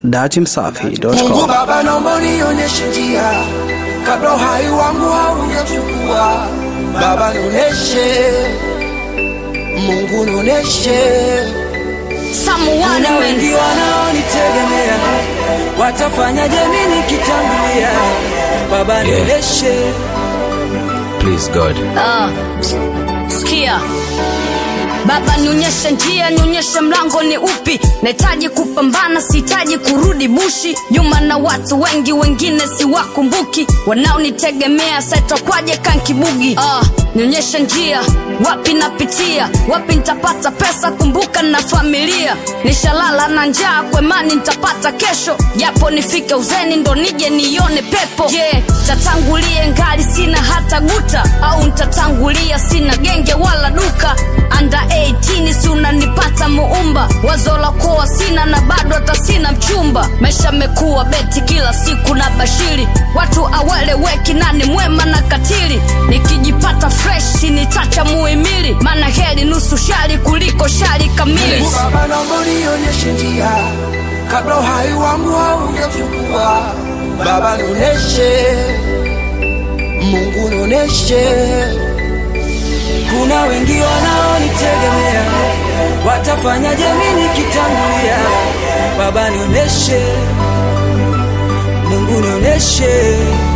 datimsafi.com. Mungu Baba, naomba unionyeshe njia kabla uhai wangu haujachukua. Baba, nionyeshe, Mungu nionyeshe. Someone Kuna wengi wanaonitegemea, watafanyaje mimi nikitangulia? Baba, nionyeshe. Please God. Ah, sikia Baba nionyeshe njia, nionyeshe mlango ni upi. Nahitaji kupambana, sihitaji kurudi bushi nyuma na watu wengi, wengine siwakumbuki, wanaonitegemea saitokwaje kankibugi. Ah, nionyeshe njia, wapi napitia, wapi nitapata pesa, kumbuka na familia. Nishalala na njaa, kwemani nitapata kesho, japo nifike uzeni ndo nije nione pepo. Je, yeah, tatangulie ngali sina hata guta, au ntatangulia sina genge wala duka anda 18 si unanipata muumba wazo la kuwa sina na bado hata sina mchumba maisha mekuwa beti kila siku na bashiri watu aweleweki nani mwema na katili nikijipata fresh nitacha muhimili maana heri nusu shari kuliko shari kamili Mungu Baba, naomba unionyeshe njia kabla uhai wangu haujachukua. Baba, nionyeshe, Mungu nionyeshe. Kuna wengi wanaonitegemea, watafanyaje mimi nikitangulia? Baba, nionyeshe, Mungu nionyeshe.